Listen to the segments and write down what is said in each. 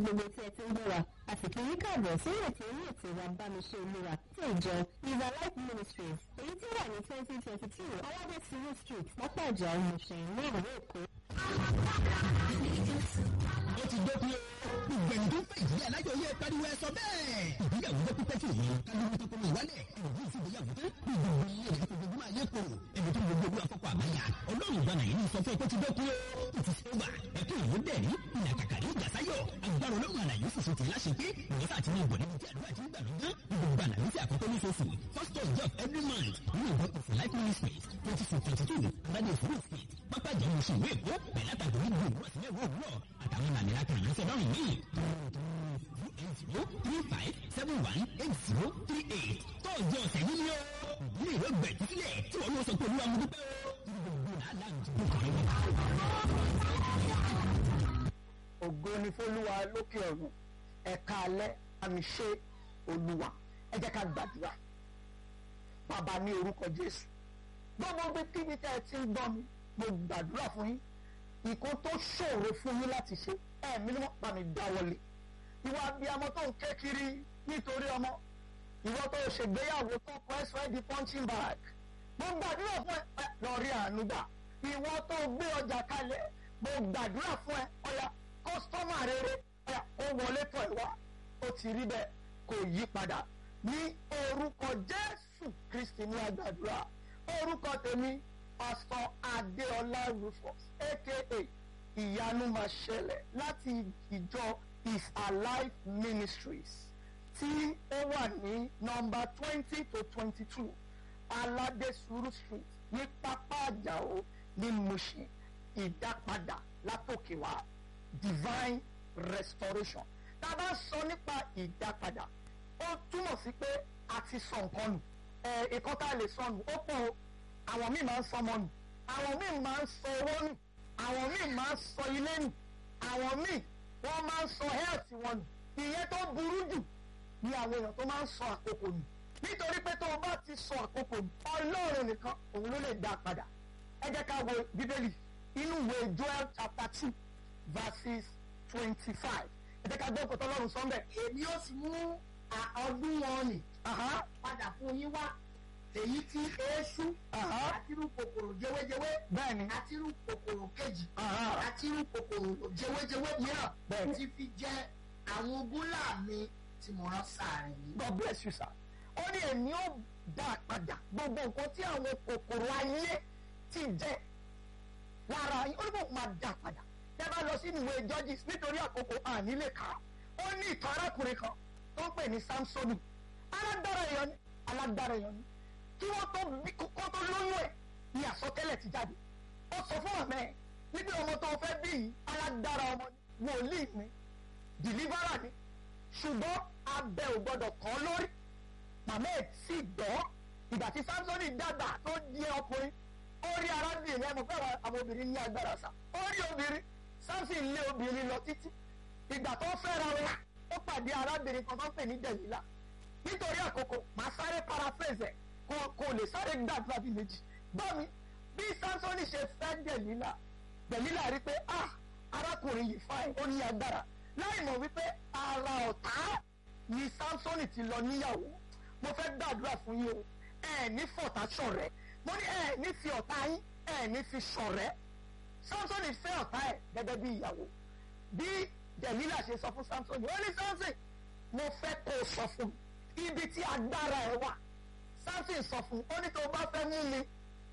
gbogbo tí ẹ ti ń gbọ́ wa a sì kí yín káàbọ̀ sí ètò orí ètò wa bámiṣẹ́ olúwa tí ìjọ River Life Ministries èyí tí ó wà ní twenty twenty two aládé tìrú street pápá ìjà ọmọọṣẹ́ ní ìlú èkó. ó ti dópin o ìgbẹ̀yìn tó ń fẹ́ ìdílé alájọ yẹ pariwo ẹ sọ bẹ́ẹ̀. ìgbéyàwó jẹ́ pípẹ́ tí òye kálíwó tó kọ́mọ ìwálẹ̀ ìròyìn sí ìgbéyàwó tó gbogbo ilé rẹ̀ fojoojúmọ́ ayé kò ẹni tó gbogbo olú afọ́kọ̀ àbáyà ọlọ́run ìgbàna yìí ní sọ fún ẹ pé ti dópin o ó ti ṣe wà ẹkún ìwé dẹ̀rí ìlàkàkà ní ìjà sáyọ̀ agbára ọlọ́run àlàyé fòfin ti láṣẹ pé ìwọ́sà àti ní ìbọn níbi tí àdúrà ti ń gbà lọ́gán gbogbo àlàyé tí àkọ́kọ́ ní fòfin first of job every month nínú ìwé òfin life ministries twenty four twenty two rádìo fúrú street pápá ìjà ìmọ̀ṣẹ́ ìwé èkó pẹ̀lú àtàgbọ̀ ní gbogbo òwúrọ̀ sílẹ̀ òwúrọ̀ àtàwọn làmìlà kan ìránṣẹ́ lọ́rùn míì zero three five seven one eight zero three eight tọ́jú ọ̀sẹ̀ yìí ni ó ìdílé ìwé gbẹ̀jú sílẹ̀ tí wọ́n lọ sọ pé olúwa mo dúpẹ́ o gbogbo làálàá ń jẹ́ kọ̀ọ̀rẹ́ mi. ògo ni fólúwa lókè ọ̀run ẹ̀ka alẹ́ àmì ṣe olúwa ẹ jẹ́ ká gbàdúrà bàbá ní orúkọ jésù gbogbo bí kíbi tẹ́ ẹ ti ń gbọ́ mi mo gbàdúrà fún yín nǹkan tó ṣòro fún yín láti ṣe ẹ̀mí ni wọ́n pa mí dáwọ́lé ìwà abiyamọ tó ń ké kiri nítorí ọmọ ìwọ tó ṣègbéyàwó tó kọ ẹsẹ di punching bag mo gbàdúrà fún ẹ lọ rí àánú gbà ìwọ tó gbé ọjà kalẹ̀ mo gbàdúrà fún ẹ ọ̀yà kọ́sítọ́mà rere ọ̀yà ó wọlé tọ̀ ẹ̀ wá ó ti rí bẹ́ẹ̀ kò yí padà ní orúkọ jésù kristi ní àgbàdúrà orúkọ tèmi pásítọ̀ adéọlá rufus aka ìyanu máa ṣẹlẹ̀ láti ìjọ is alive ministries tí ó wà ní nọ́mbà twenty to twenty two aládé sùúrù street ní pápá àjàó ní mushin ìdápadà látòkè wá divine restoration tá a bá sọ nípa ìdápadà ó túmọ̀ sí pé a ti sọ nǹkan nù ẹ̀ ẹ̀kọ́ tá a lè sọ nù ó pọ̀ o àwọn míì máa ń sọ ọmọ nù àwọn míì máa ń sọ owó nù àwọn míì máa ń sọ ilé nù àwọn míì wọ́n máa ń sọ health wọn nù ìyẹn tó burú jù ni àwọn èèyàn tó máa ń sọ àkókò nù nítorí pé tó o bá ti sọ àkókò nù ọlọ́run nìkan òun ló lè dá a padà ẹ jẹ́ ká wo bíbélì inú ìwé joel chapter two verses twenty-five ẹ jẹ́ ká gbọ́ ọkọ̀ tọ́lọ́run sọ́ńbẹ̀. èmi ó sì mú ọdún wọn nì padà fún yín wá èyí tí eéṣú àtirú kòkòrò jẹwéjẹwé bẹ́ẹ̀ni àtirú kòkòrò kejì Aha. àtirú kòkòrò jẹwéjẹwé mìíràn Bẹ́ẹ̀ni. ti fi jẹ àwọn ogúnlá mi tí mo rán sáàrin yìí. God bless you sir. ó ní èmi ó dá a padà gbogbo nǹkan tí àwọn kòkòrò ayé ti jẹ lára yín ó ní bò máa dá a padà tẹ́ bá lọ sínú ìwé judges nítorí àkókò ànílé ká ó ní ìtàn arákùnrin kan tó ń pè ní samsoni alágbára èèyàn ni alágbára èèyàn ni kí wọ́n tó bí kó tó lóyún ẹ̀ ní àsọtẹ́lẹ̀ ti jáde ó sọ fún àmẹ́ ẹ̀ níbi ọmọ tó fẹ́ bí yìí alágbára ọmọ ni wòlíì ni deliverer ni ṣùgbọ́n abẹ ò gbọdọ̀ kàn lórí màmá ẹ̀ sì gbọ́ ìgbà tí samsoni dàgbà tó di ọkùnrin ó rí arábìnrin ẹ̀ mọ̀ pé àwọn àwọn obìnrin ní agbára sá ó rí obìnrin samson lé obìnrin lọ títí ìgbà tó fẹ́ra wọn ó pàdé arábìnrin kan tó ń pè ní dẹ̀lílà nítorí àkókò màá sáré paraphrase ẹ̀ kò kò lè sáré gbàdúrà bíi méjì gbọ́ mi bí samsoni ṣe fẹ́ dẹ̀lílà dẹ̀lílà rí pé ah arákùnrin yìí fáìn ó ní agbára láì mọ̀ wípé ara ọ̀tá ni samsoni ti lọ níyàwó mo fẹ́ gbàdúrà fún yín o ẹ ní fọ̀tá ṣọ̀rẹ́ mo ní ẹ ní fi ọ̀tá yín ẹ ní fi ṣọ̀rẹ́ samsoni fẹ́ ọ̀tá ẹ̀ gẹ́gẹ́ bí ìyàwó bí dẹ̀lílà ṣe sọ fún samsoni ó ní samson mo fẹ́ kó o sọ fún mi ibi tí agbára ẹ wà samson sọ fún ó ní tó bá fẹ́ mú mi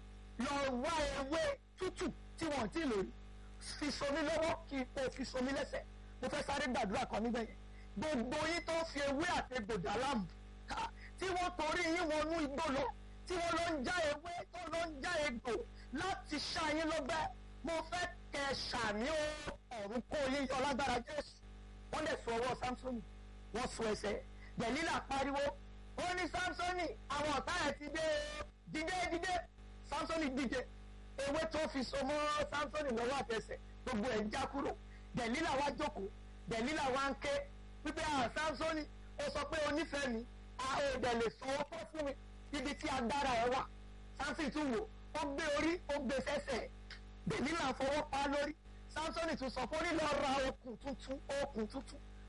lọ wá ewé tútù tí wọ́n ti lò rí fi somi lọ́wọ́ kí o fi somi lẹ́sẹ̀ mo fẹ́ sáré gbàdúrà kan níbẹ̀ yẹn gbogbo yín tó fi ewé àti gbòdà láàmú ká tí wọ́n torí yín wọnú igbó lọ tí wọ́n lọ ń já ewé tó lọ ń já egbò láti ṣá yín lọ́gbẹ́ mo fẹ́ kẹ́ ṣàmì ọ̀run kó yín yọ lágbára jésù wọ́n lè sọ ọwọ́ samsoni wọ́n sọ ẹsẹ̀ dẹ̀lílà pariwo ó ní samsoni àwọn ọ̀tá ẹ̀ ti dé o dìde dìde samsoni dìde ewé tó fi so mọ́ samsoni lọ́wọ́ àtẹsẹ̀ gbogbo ẹ̀ ń já kúrò dẹ̀lílà wá jókòó dẹ̀lílà wá ń ké wípé àwọn samsoni ó sọ pé onífẹ̀ẹ́ mi a ò dẹ̀ lè sọ ọ́ tó fún mi ibi tí agbára ẹ̀ wà samson tún wò ó gbé orí ó gbé sẹ́sẹ̀ dẹ̀lílà fọwọ́ pa á lórí samsoni tún sọ fún onílọ ra okùn tuntun okùn tuntun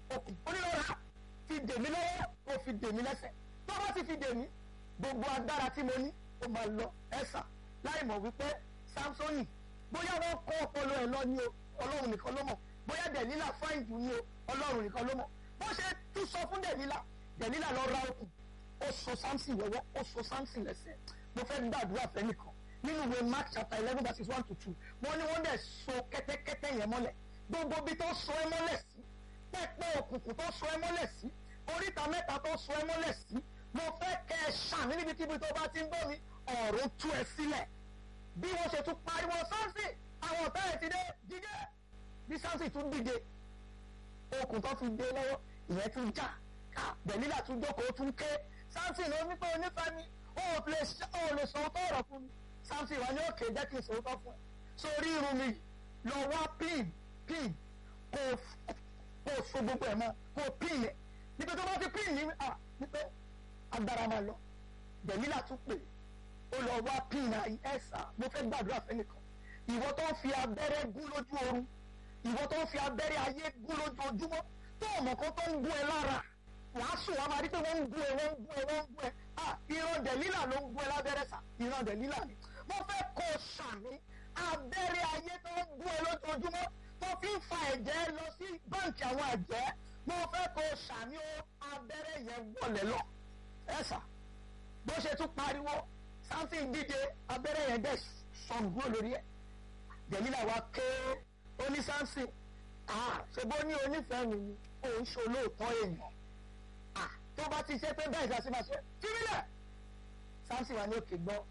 okùn onílọ́ra fi dèmí lọ́wọ́ kó fi dèmí lẹ́sẹ̀ tó bá ti fi dèmí gbogbo agbára tí mo ní ó máa lọ ẹ̀sà láì mọ̀ wípé samsoni bóyá wọ́n kọ́ ọpọlọ ẹ̀ lọ ní o ọlọ́run nìkan ló mọ̀ bóyá dẹ̀lílà fáìndù ní o ọlọ́run nìkan ló mọ̀ bó ṣe tún sọ fún dẹ̀lílà dẹ̀lílà lọ ra okùn ó so samson lọ́wọ́ ó so samson lẹ́sẹ̀ mo fẹ́ gbàdúrà fẹ́ nìkan nínú ìwé mark chapter eleven verses one to two wọ́n ní wọ́n dẹ̀ so kẹ́tẹ́kẹ́tẹ́ yẹn mọ́lẹ̀ gbogbo bí tó so ẹ́ mọ́lẹ̀ sí pẹ́pẹ́ òkùnkùn tó so ẹ́ mọ́lẹ̀ sí oríta mẹ́ta tó so ẹ́ mọ́lẹ̀ sí mo fẹ́ kẹ́ ẹ ṣàmì níbikíbi tó bá ti ń gbọ́ mi ọ̀run tú ẹ sílẹ̀ bí wọ́n ṣe tún pariwo samson àwọn ọ̀tá ẹ̀ ti dé dídé bí samson tún dìde okùn tó fi dé lọ́wọ́ ìyẹn tún já ká bẹ̀lílà tún jókòó tún ké samson ló ní pé onífẹ́ mi ó lè ó lè sọ ọ́ ọ̀rọ̀ fún mi samson wà ní òkè jẹ́ kí n sòótọ́ fún ẹ sórí irun mi lọ wá pin pin kò kò so gbogbo ẹ̀ mọ́ kò pin yẹn níbi tó bá ti pin ní à nípe agbára máa lọ bẹ̀lílà tún pè ó lọ wá pin ẹ̀sà mo fẹ́ gbàdúrà fẹ́nìkan ìwọ tó ń fi abẹ́rẹ́ gún lójú oorun ìwọ tó ń fi abẹ́rẹ́ ayé gún lójoojúmọ́ tó ọmọ kan tó ń gún ẹ lára wàá sùn wàá máa rí pé wọ́n ń gún ẹ wọ́n ń gún ẹ wọ́n ń gún ẹ ah ìran dẹ̀lílà ló ń gún ẹ lábẹ́rẹ́ sà ìran dẹ̀lílà ni mo fẹ́ kó o sàmì abẹ́rẹ́ ayé tó ń gún ẹ lójoojúmọ́ tó fi ń fa ẹ̀jẹ̀ lọ sí báǹkì àwọn àjẹ́ mo fẹ́ kó o sàmì o abẹ́rẹ́ yẹn wọlé lọ ẹ sà bó ṣe tún pariwo something díje abẹ́rẹ́ yẹn dẹ̀ sọ̀gbọ́n lórí ẹ̀ dẹ̀lílà wa ké oní samson ah ṣe bó ní onífẹ̀ẹ́ mi ni òun ṣe olóòótọ́ èèyàn ah tó bá ti ṣe pé bẹ́ẹ̀ ṣe máa ṣe fírílẹ̀ samson wà ní òkè gbọ́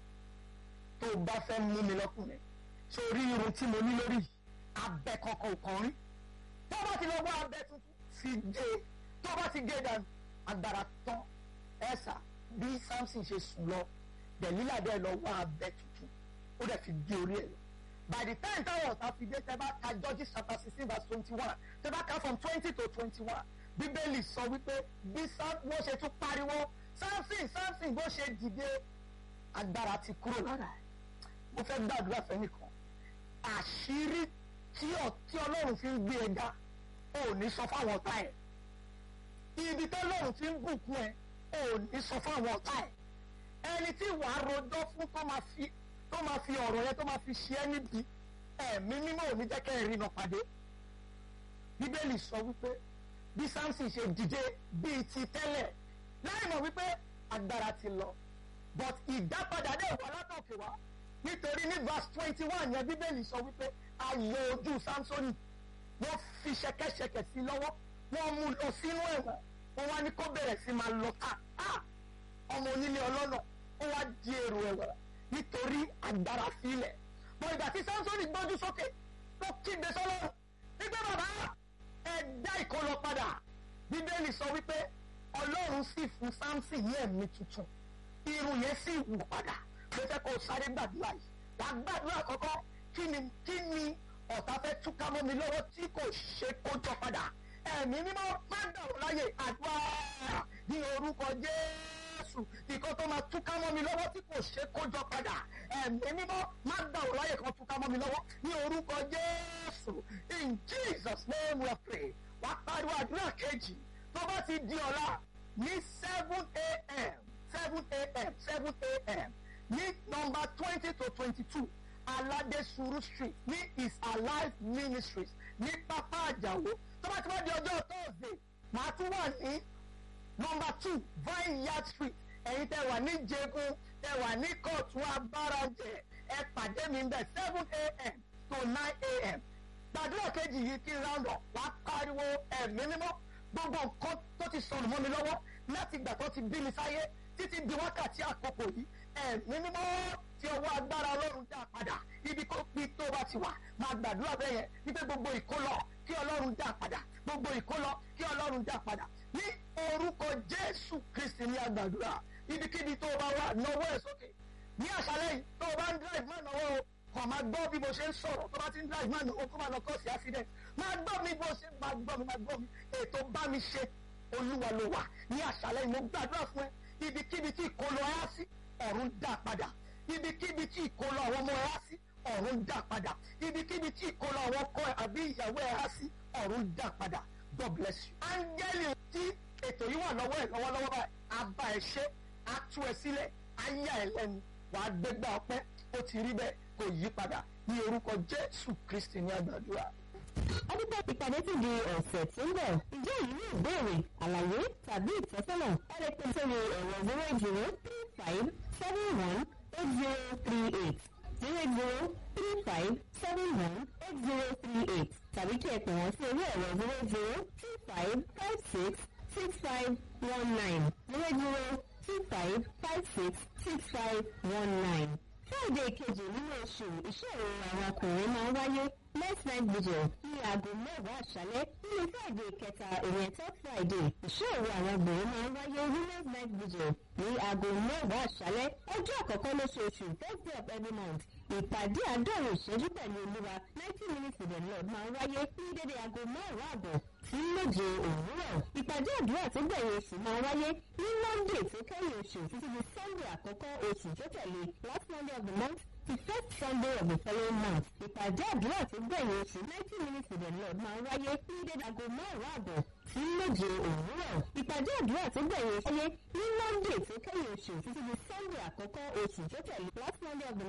tó bá fẹ́ mú mi lọ́kùnrin sórí irun tí mo ní lórí abẹ kankan kan rí tó bá ti lọ wá abẹ tuntun fi gé tó bá ti gé dànù agbára tán ẹ̀sà bí samson ṣe sùn lọ dẹ̀lílà dẹ̀ lọ wá abẹ tuntun ó dẹ̀ fi gé orí ẹ̀ lọ by the time táwọn ọ̀tá fi dé tẹ́ bá ka Judges chapter sixteen verse twenty one tẹ́ bá ka from twenty to twenty one bíbélì sọ wípé bí wọ́n ṣe tún pariwo samson samson bó ṣe dìde agbára ti kúrò lára ẹ̀ mo fẹ́ gbàdúrà fẹ́nìkan àṣírí tí ọlọ́run fi ń gbé ẹ ga ò ní sọ fáwọn ọ̀tá ẹ̀ ibi tí ọlọ́run fi ń bùkún ẹ ò ní sọ fáwọn ọ̀tá ẹ̀ ẹni tí wàá rojọ́ fún tó máa fi tó máa fi ọ̀rọ̀ yẹn tó máa fi ṣe ẹ́ níbi ẹ̀mí mímọ́ ò ní jẹ́ kẹ́ ẹ̀ rí iná pàdé bíbélì sọ wípé bí samson ṣe dìde bíi ti tẹ́lẹ̀ láì mọ̀ wípé agbára ti lọ but ìdápadà dé wà látòkè wá nítorí ní verse twenty one yẹn bíbélì sọ wípé ayò ojú samsoni wọ́n fi ṣẹ̀kẹ̀ṣẹ̀kẹ̀ sí lọ́wọ́ wọ́n mú lọ sínú ẹ̀wọ̀n wọ́n wá ní kó bẹ̀rẹ̀ sí máa lọ ká ọmọ onílé ọlọ́nà ó wá di èrò ẹ̀wọ̀n nítorí agbára sílẹ̀ mọ ìgbà tí samsoni gbójú sókè tó kígbe sọ́lọ́run wípé bàbá ẹ dá ìkọlọ padà bíbélì sọ wípé ọlọ́run sì fún samson ní ẹ̀mí tuntun irun yẹn sì wù padà ló fẹ́ kó o sáré gbàdúrà yìí wàá gbàdúrà kọ́kọ́ kí ni kí ni ọ̀tá fẹ́ túká mọ́ mi lọ́wọ́ tí kò ṣe kó jọ padà ẹ̀mí mímọ́ má dàrú láyè àdúrà ní orúkọ jésù ìkan tó máa túká mọ́ mi lọ́wọ́ tí kò ṣe kó jọ padà ẹ̀mí mímọ́ má dàrú láyè kan túká mọ́ mi lọ́wọ́ ní orúkọ jésù in jesus name we pray wàá pariwo àdúrà kejì tó bá ti di ọ̀la ní seven a.m. seven a.m. seven a.m. ní nọ́mbà twenty to twenty-two alade suru street ní is alive ministries ní pápá àjàwó tó bá ti wá di ọjọ́ thursday màá tún wà ní nọ́mbà two vineyard street ẹ̀yin tẹ́ wà ní jẹgun tẹ́ wà ní kóòtù abárajẹ ẹ pàdé mi bẹ̀ seven a.m. to nine a.m. gbàdúrà kejì yìí kí n round up wá pariwo ẹ̀mí mímọ́ gbogbo nǹkan tó ti sọnù mọ́ mi lọ́wọ́ láti ìgbà tó ti bí mi sáyé títí di wákàtí àkókò yìí ẹ̀mí mímọ́ tí ọwọ́ agbára ọlọ́run dá padà ibi kó pi tó bá ti wà máa gbàdúrà bẹ́ẹ̀ yẹn wípé gbogbo ìkólọ kí ọlọ́run dá padà gbogbo ìkólọ kí ọlọ́run dá padà ní orúkọ jésù kristi ní agbàdúrà ibikíbi tó bá wà náwó ẹ̀ sókè ní àṣálẹ́ yìí tó bá ń drive máa náwó o kàn máa gbọ́ bí mo ṣe ń sọ̀rọ̀ tó bá ti ń drive máa náwó kó máa lọ kọ́ sí accident máa gbọ́ mi bó ṣe máa gbọ́ mi máa gbọ́ mi ètò bá mi ṣe olúwa ló wà ní àṣálẹ́ yìí mo gbàdúrà fún ẹ ibikíbi tí ìkólọ ẹ á sí ọ̀run dá padà ibikíbi tí ìkólọ àwọn ọmọ ẹ á sí ọ̀run dá padà ibikíbi tí ìkólọ àwọn ọkọ ẹ àbí ìyàwó ẹ á sí ọ̀run dá padà God bless you. áńgẹ́lì tí ètò yìí wà lọ́wọ́ ẹ̀ lọ́wọ́lọ́wọ́ báyìí á bá ẹ ṣe á tú ẹ sílẹ̀ á yà ẹ lẹ́nu wàá gbégbá ọpẹ́ ó ti rí bẹ́ẹ̀ kò yí padà ní orúkọ Jésù Kristi ní àgbàdúrà. Adúgbò ìpàdé ti di ọ̀sẹ̀ tí ń bọ̀. Ǹjẹ́ èyí ní ìbéèrè, àlàyé tàbí ìtọ́sọ́nà? Ẹ lè pè sórí ẹ̀rọ zero zero three five seven one eight zero three eight zero zero three five seven one eight zero three eight tàbí kí ẹ pè wọ́n sí orí ẹ̀rọ zero zero two five five six six five one nine zero zero two five five six six five one nine. Friday kejì nínú oṣù ìṣòro àwọn ọkùnrin máa ń wáyé next night vigil ní aago mẹ́wàá àṣálẹ́ nínú Friday kẹta ìyẹn third Friday ìṣòro àwọn obìnrin máa ń wáyé women's night vigil ní aago mẹ́wàá àṣálẹ́ ọjọ́ àkọ́kọ́ lóṣooṣù first day of every month ìpàdé àádọ́rin ìṣẹ́jú pẹ̀lú olúwa ninety minutes with the Lord máa ń wáyé ní dédé aago márùn-ún àbọ̀ sí méje òwúrọ̀ ìpàdé àdúrà tó gbẹ̀yìn oṣù máa wáyé ní Monday tó kẹ́yìn oṣù títí di Sunday àkọ́kọ́ oṣù tó tẹ̀lé last Monday of the month to first Sunday of the following month ìpàdé àdúrà tó gbẹ̀yìn oṣù ninety minutes with the Lord máa ń wáyé ní dédé aago márùn-ún àbọ̀ sí méje òwúrọ̀ ìpàdé àdúrà tó gbẹ̀yìn oṣù wáyé ní Monday tó kẹ́yìn oṣù títí di Sunday àkọ́kọ́ oṣù tó tẹ̀lé last Monday of the